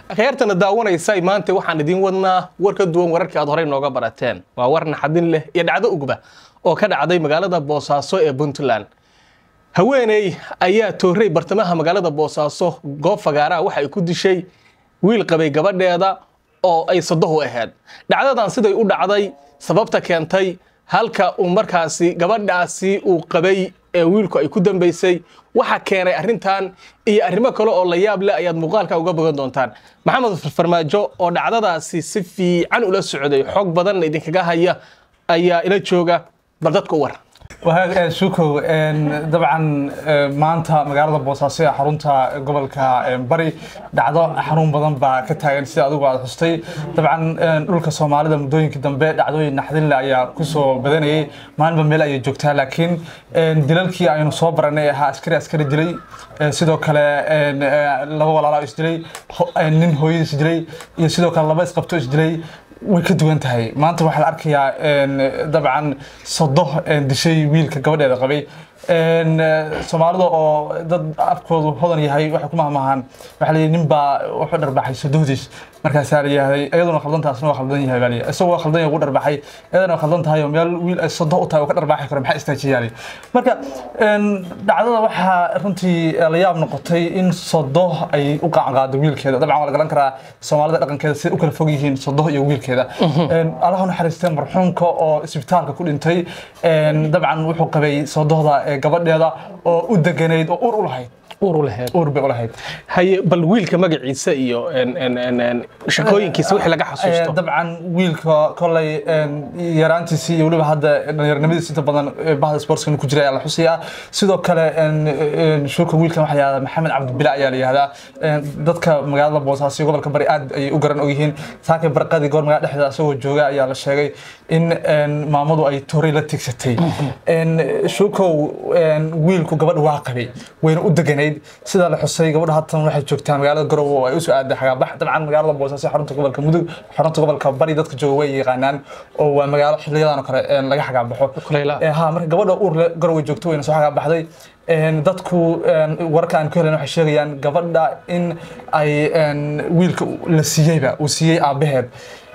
akhyaartana daawanaysa maanta waxaan idiin wadnaa war ka duwan wararkii aad horey nooga barateen waa war naxadin leh iyo dhacdo ugba oo ka dhacday magaalada boosaaso ee puntland haweeney ayaa toorey bartamaha magaalada boosaaso goob fagaaraha waxa ay ku dishay wiil qabay gabadheeda oo ay sadohu ahayd dhacdadan siday u dhacday sababta keentay halka uu markaasi gabadhaasi uu qabay ee wiilku ay ku dambaysay waxa keenay arrintan iyo arrimo kale oo la yaab leh ayaad muuqaalka uga bogan doontaan maxamed farmaajo oo dhacdadaasi si fiican ula socday xog badanna idinkaga haya ayaa ila jooga bal dadka u war shukow dabcan maanta magaalada boosaaso ee xarunta gobolka bari dhacdo xanuun badan baa ka taagan sida adigu aad xustay dabcan dhulka soomaalida muddooyinkii dambe dhacdooyin naxdinle ayaa kusoo badanayay maalinba meel ayay joogtaa laakiin dilalkii aynu soo baranay ahaa askari askari dilay sidoo kale laba walaalo isdilay nin hooyadii isdilay iyo sidoo kale laba isqabto isdilay way ka duwan tahay maanta waxaa la arkayaa dabcan sodo dishay wiilka gabadheeda qabay soomaalida oo dad afkoodu hodan yahay waxay ku mahmahaan waxaa la yidhi nin baa wuxuu dharbaxay sodohdiis markaasaa la yihahday iyaduna khaldantaasna waa khaldan yahay baa la yidhi isagoo khaldan yahay ugu dharbaxay iyadana waa khaldan tahay oo meel wiil ay sodo u tahay oo ka dharbaaxi karo maxaa istaajiyaali marka dhacdada waxaa runtii la yaab noqotay in sodo ay u qaanqaado wiilkeeda dabcan waa la garan karaa soomaalida dhaqankeeda siday u kala fog yihiin sodo iyo wiilkeeda allaha naxariistay marxuumka oo isbitaalka ku dhintay dabcan wuxuu qabay sodohda gabadheeda oo u deganayd oo ur u lahayd uru laheed ur bay u lahayd haye bal wiilka magaciisa iyo shaqooyinkiisa wixii laga xasuusto dabcan wiilka kolay yaraantiisii iyo weliba hadda dhalinyaranimadiisa inta badan bahda sportska ku jira ayaa la xusayaa sidoo kale shuka wiilkan waxaa yihahdaa maxamed cabdibila ayaa la yihahdaa dadka magaalada boosaaso gobolka bari aad ayay u garan ogyihiin saakay barqadii goor magaalada dhexdeeda asagoo jooga ayaa la sheegay in maamadu ay toray la tigsatay shukow wiilku gabadha waa qabay wayna u deganayd sida la xusay gabadha hatan waxay joogtaa magaalada garowe oo ay usoo aaday xagaabax dabcan magaalada boosaaso xarunta gobolka mudug xarunta gobolka bari dadka jooga way yaqaanaan oo waa magaalo xiliyadan oo kale laga xagaabaxo ha marka gabadha uur garowe joogto wayna soo xagaabaxday dadku wararka aan ku helen waxay sheegayaan gabadha in ay wiilka la siiyeyba uu siiyey aabaheed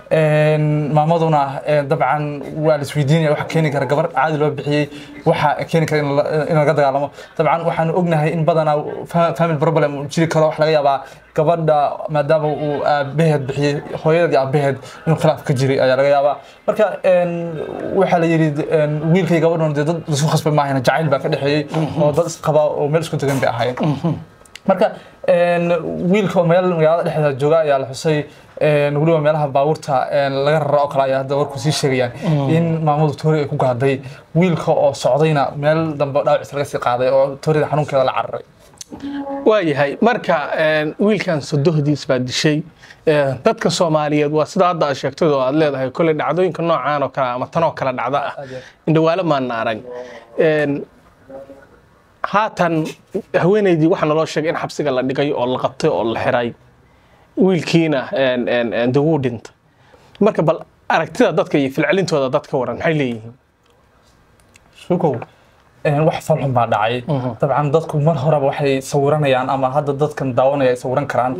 maamaduna dabcan waa la isweydiinaya waxa keeni kara gabar caadi loo bixiyey waxa keeni kara in laga dagaalamo dabcan waxaan ognahay in badanaa family problem uu jiri karo wax laga yaabaa gabadha maadaama uu aabaheed bixiyey hooyadii aabaheed inuu khilaaf ka jiray ayaa laga yaabaa marka waxaa la yidhi wiilkay gabadhuna dee dad isku khasbay maahayna jacayl baa ka dhexeeyey oo dad isqaba oo meel isku degan bay ahaayeen marka wiilka oo meel magaalada dhexdeeda jooga ayaa la xusay weliba meelaha baabuurta laga rara oo kale ayaa hadda warku sii sheegayaan in maamadu toori ay ku gaaday wiilka oo socdayna meel dambe dhaawacis laga sii qaaday oo toorida xanuunkeeda la cararay waayahay marka wiilkan sodohdiis baa dishay dadka soomaaliyeed waa sida hadda aad sheegtay oo aad leedahay kolley dhacdooyinka noocaan oo kale ama tanoo kale dhacda ah indhawaalo maana arag haatan haweenaydii waxaa naloo sheegay in xabsiga la dhigay oo la qabtay oo la xiray wiilkiina de wuu dhintay marka bal aragtida dadka iyo filcelintooda dadka waran maxay leeyihiin shukow wax falxun baa dhacay dabcan dadku mar horeba waxay sawiranayaan ama hadda dadkan daawanaya ay sawiran karaan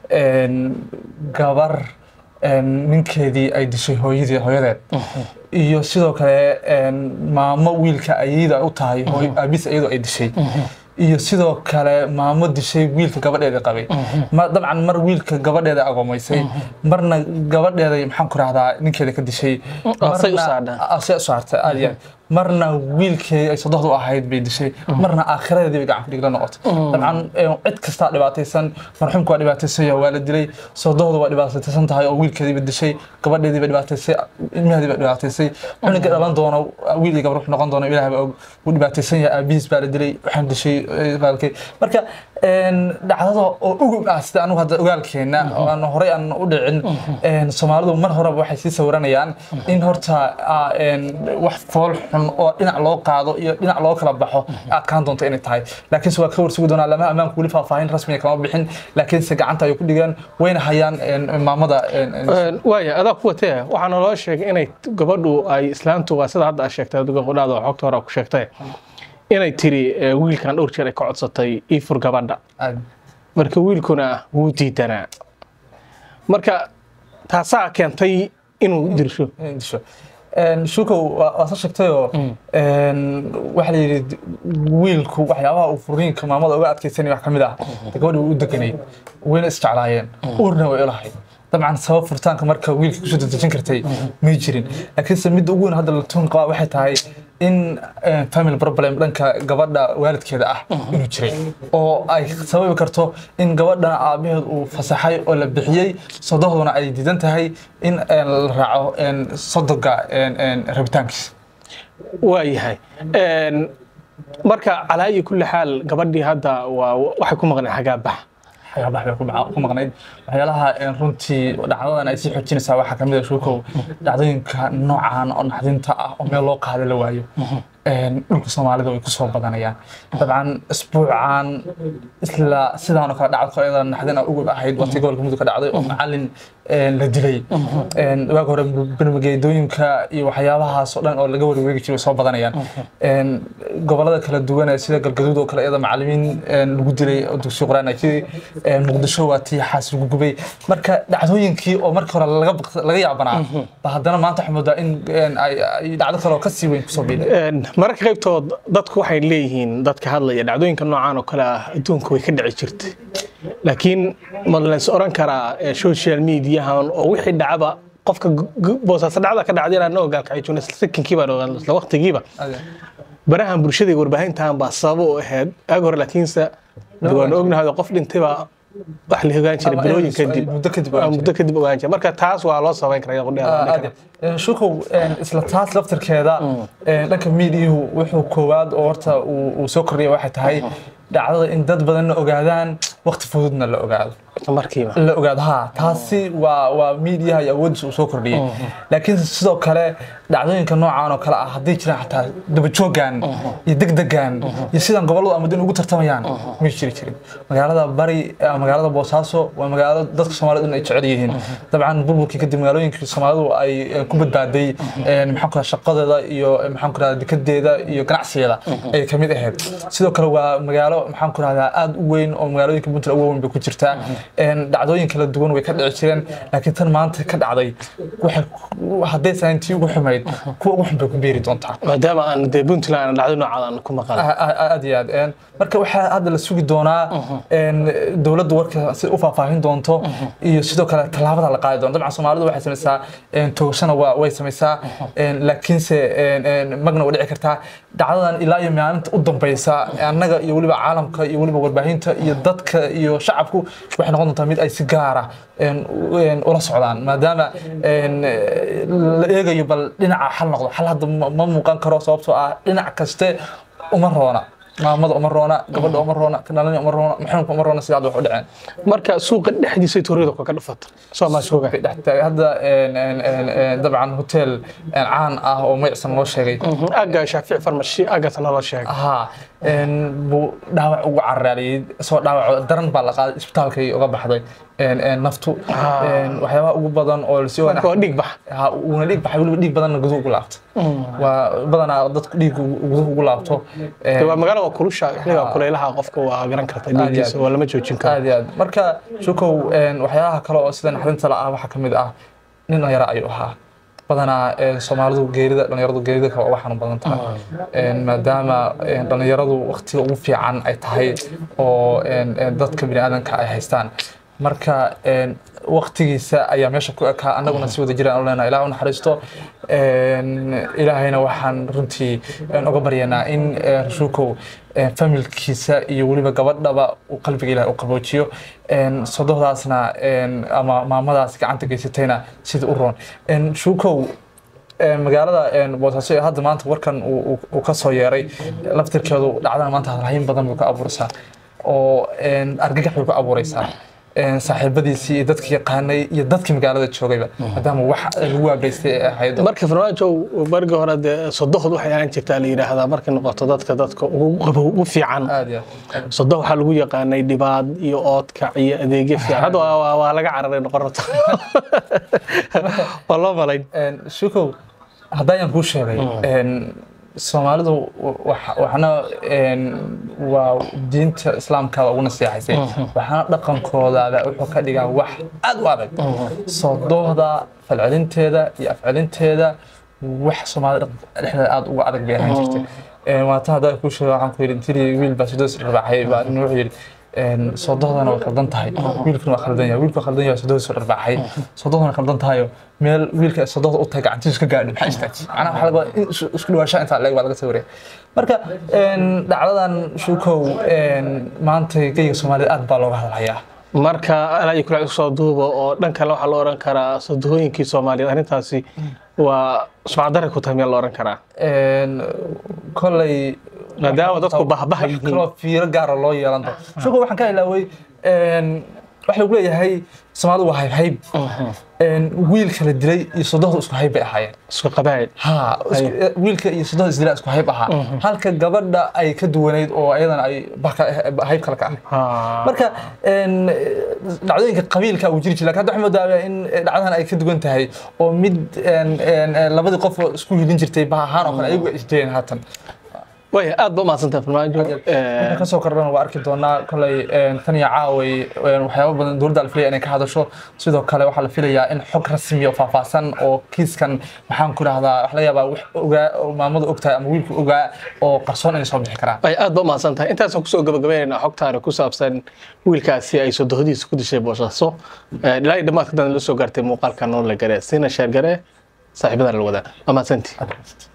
gabar ninkeedii ay dishay hooyadii hooyadeed iyo sidoo kale maamo wiilka ayada u tahay aabis iyadoo ay dishay iyo sidoo kale maamo dishay wiilka gabadheeda qabay dabcan mar wiilka gabadheeda agoomaysay marna gabadheeda maxaan ku rahdaa ninkeeda ka dishay se u saartay aad iyo marna wiilkii ay sodohda u ahayd bay dishay marna aakhiradeedii bay gacan kudhigla noqotay dabcan cid kastaa dhibaataysan marxuumka waa dhibaataysan waa la dilay sodohda waa dhibaataysan tahay oo wiilkeediiba dishay gabadheedii ba dhibaataysay ilmaheedii ba dhibaataysay cunuga dhalan doono wiil iyo gabar wuxuu noqon doono ilaah baa og wuu dhibaataysan yahay aabihiis baa la dilay waxaan dishay baalkay marka dhacdada oo ugub ah sida anigu hadda ogaalkeena aan horey aan u dhicin soomaalidu mar horeba waxay sii sawiranayaan in horta wax fool xun oo dhinac loo qaado iyo dhinac loo kala baxo adkaan doonto inay tahay laakiinse waa ka warsugi doonaa lama ammaanku weli faahfaahin rasmiga kama bixin laakiinse gacanta ayay ku dhigeen wayna hayaan maamada waaya adaa ku watee waxaa naloo sheegay inay gabadhu ay islaantu waa sida hadda aad sheegtay gabadhaada xogta hore ku sheegtay inay tiri wiilkan dhowr jeer ay ka codsatay ii fur gabadha marka wiilkuna wuu diidanaa marka taasaa keentay inuu dirsho inay disho Een, shukow waa waa soo sheegtayoo een, waxaa la yidhi wiilku waxyaabaha uu furiinka maamada uga adkaysanaya wax ka mid ah dee gabadhi way u deganay wayna isjeclaayeen uurna way ilahay dabcan sabab furitaanka marka wiilka kusoo dedejin kartay may jirin laakiinse midda ugu weyn hadda la tuun qabaa waxay tahay in een, family problem dhanka gabadha waalidkeeda ah inuu jiray oo ay sababi karto in gabadhana aabaheed uu fasaxay oo la bixiyey sodohduna ay diidan tahay in een, la raaco een, sodoga een, een, rabitaankiisa waayahay Een, marka calaa iyo kulli xaal gabadhii hadda waa waxay ku maqneen xagaabax waxyaabaha bay ku maca- ku maqnayd waxyaalaha een, runtii dhacdadan ay sii xoojinaysaa waxaa kamid ah shukow dhacdooyinka noocan oo naxdinta ah oo meel loo qaada la waayo Een, dhulka soomaalida way kusoo badanayaan dabcan isbuucan isla sidaan oo kale dhacdo iyada naxdin ah ugu ahayd waqti gobolka mudug ka dhacday oo macalin een, la dilay Een, waag hore bermageedooyinka iyo waxyaabahaas oo dhan oo laga warwareegi jiray way soo badanayaan Een, gobolada kala duwan ee sida galgaduud oo kale iyada macalimiin een, lagu dilay oo dugsi quraan ay jiray Een, muqdisho waa tii xaas lagu gubay marka dhacdooyinkii oo markii hore laga baq- laga yaabanaa ba haddana maanta waxaa moodaa in een, ay ay dhacdo kale oo kasii weyn kusoo biiday Een, mararka qaybtood dadku waxay leeyihiin dadka hadlaya dhacdooyinka noocaan oo kale ah adduunka way ka dhici jirtay laakiin ma lays oran karaa eh, social mediahan oo wixii dhacaba qofka gu- gu- boosaaso dhacda ka dhacday inaan ogaalkacay joogna isla sekinkiiba isla waqtigiiba barahan bulshada iyo warbaahintan baa sabab u ahayd aag hore laakiinse waan ognahay qof dhintay baa wax la ogaan jiray Ama bilooyin ay- kadib muddo kadib Ah, ogaan muddo kadib ogaan jiray marka taas waa loo sabayn karaa qudheeda Een, shukow een, isla taas laftirkeeda een, dhanka miidiyuhu wuxuu koowaad oo horta uu uu soo kordhiyay waxay tahay dhacdada in dad badanna ogaadaan waqti fududna la ogaado markiiba la ogaado ha taasi waa waa miidiyaha iyo awoodiisa uu soo kordhiyey laakiin sidoo kale dhacdooyinka noocan oo kale ah hadday jiraan xataa dabajoogan iyo degdegan iyo sidan gobolladu ama din ugu tartamayaan may jiri jirin magaalada bari eh, magaalada boosaaso waa magaalo dadka soomaalida dhan ay jecel yihiin dabcan burburkii kadib magaalooyinkii soomaalidu ay eh, ku badbaaday eh, maxaan ku rahaa shaqadeeda iyo eh, maxaan ku rahaa dekadeeda iyo ganacsigeeda ay kamid ahayd sidoo kale waa magaalo maxaan ku rahdaa aad u weyn oo magaalooyinka puntland ugu weyn bay ku jirtaa Een, dhacdooyin kala duwan way ka dhici jireen laakiin tan maanta ka dhacday waxay hadday tahay intii ugu xumayd kuwa ugu xun bay ku beeri doontaa maadaama aan dee puntland aan dhacdo noocaada aan ku maqan A- a- aad iyo aad Een, marka waxaa hadda la sugi doonaa een, dowladda warka si u faahfaahin doonto iyo sidoo kale tallaabada la qaadi doonto dabcan soomaalidu waxay samaysaa een, toogashana waa way samaysaa een, laakiinse een, een, magna way dhici kartaa dhacdadan ilaa iyo maalinta u dambeysa annaga iyo weliba caalamka iyo weliba warbaahinta iyo dadka iyo shacabku waxay noqon doontaa mid ay si gaara een, u- een, ula socdaan maadaama een, la eegayo bal dhinaca xal noqdo xal hadda ma ma muuqan karo sababtoo ah dhinac kaste uma roona maamada uma roona gabadha uma roona kanaalina uma roona maxanuunka uma roona sidaad wax u dhaceen marka suuqa dhexdiisa tuurida ka dhafata soomaa suuga Dhex- hadda een, een, een, een, dabcan hotel een, caan ah oo magacsan loo sheegay aga shaafic farmashi agasana loo sheegay ها buu dhaawac ugu caraaliyey isagoo dhaawac daran baa la qaaday isbitaalkay uga baxday een, een, naftu een, waxyaabaha ugu badan oo lasii marka waa dhiig bax ha uuna dhiig baxay weliba dhiig badanna guduhu ugu laabto waa badanaa dadku dhiig guduhu ugu laabto een, waa magaalo waa kulusha xilliga kulaylaha qofka waa garan karta dhiiggiisa waa lama joojin karo aad iyo aad marka shukow een, waxyaalaha kale oo sida naxdinta la ah waxaa ka mid ah nin dhalinyaro ayuu ahaa badanaa een, soomaalidu geerida dhalinyaradu geerida kale waa xanuun badan tahay Een, maadaama een, dhalinyaradu waqtiga ugu fiican ay tahay oo een, een, dadka biniaadanka ay haystaan marka een, waqtigiisa ayaa meesha ku ekaa annaguna si wada jiraan u leenahay ilaah u naxariisto Een, ilaahayna waxaan runtii een, uga baryanaa in een, rashuukow een, familkiisa iyo weliba gabadhaba uu qalbiga ilaah u qaboojiyo Een, sodohdaasna een, ama maamadaas gacanta geysatayna sida u roon Een, shuukow een, magaalada een, boosaaso ee hadda maanta warkan uu- uu uu ka soo yeeray laftirkeedu dhacdana maanta hadalhayn badan buu ka abuuraysaa oo een, argagax bay ku abuuraysaa Een, saaxiibadiisii iyo dadkii yaqaanay iyo dadkii magaalada joogayba maadaama wax lagu waageystay ee ahayd marka farmaajo barigi hore dee sodohod waxay ahaan jirtaa la yidhaahdaa markay noqoto dadka dadka ugu qabow ugu fiican aad iyo aad sodoh waxaa lagu yaqaanay dhibaad iyo oodkac iyo adeegyo fiican hadda waa- waa waa laga cararay noqon rabta waa loo malayn Een, shukow haddayaan kuu sheegay een, soomaalidu wax- waxna een, waa diinta islaamka ugu naseexaysay waxaana dhaqankoodaada wuxuu ka dhigaa wax aad u adag soo doohda falcelinteeda iyo afcelinteeda wax soomaalida dhaqanka dhexdeeda aad uga adag bay ahaan jirtay Een, waata haddaa kuu sheego waxaan ku yidhi intii wiil baa sidoos rarbaaxay baa nin wuxuu yidhi een, soo dohdana way khaldan tahay wiilkuna waa khaldan yahay wiilku waa khaldan yahay sodohdiisu rarbaaxay soo dohdana way khaldan tahayo meel wiilka ay soo dohda u tahay gacantiisu ka gaadho maxaa istaaji macnaha waxaa laga wadaa in isu- isku dhawaashaa intaa leeg baa laga sawiraya marka een, dhacdadan shukow een, maanta geyga soomaalida aad baa looga hadlayaa marka alaa iyo kula soo duuba oo dhan kale waxaa la oran karaa sadahooyinkii soomaaliyeed arrintaasi waa sumcadare ku tahay miyaa la oran karaa Een, kolay maadaama dadku bahbaha yihiin kaloo fiiro gaara loo yeelan doono shukow waxaan ka ilaaway een, waxa lagu leeyahay soomaalidu waa hayb hayb Een, wiilka la dilay iyo sodohda isku hayb bay ahaayeen isku qabaayil ha isku- wiilka iyo sodohda isdila isku hayb ahaa halka gabadha ay ka duwanayd oo ayadana ay bah ka- hayb kale ka ahayd Ha. marka een, dhacdooyinka qabiilka uu jiri jiray laakiin hadda waxaan moodaa in dhacdadan ay ka duwan tahay oo mid een, een, een, labadii qof oo isku hilin jirtay bah ahaan oo kale ayagu ay isdayeen haatan waaya aad ba umahadsantahay farmaajo marka kasoo kordhana waa arki doonaa kolay een, tan iyo caaway een, waxyaabo badan dowladda la filaya inay ka hadasho sidoo kale waxaa la filayaa in xog rasmi oo faahfaahsan oo kiiskan maxaan ku rahdaa wax laga yaabaa wax ogaa oo maamadu ogtahay ama wiilku ogaa oo qarsoon inay soo bixi karaan ay aad ba umahadsan tahay intaasaan kusoo gabagabaynaynaa xogtaani ku saabsan wiilkaasi ay sodohodiisa ku dishay boosaaso Eh, ilaa iyo dhammaadka dan la soo gaartay muuqaalka noon la gare siina sheer gare saaxiibadan la wadaa waa mahadsantii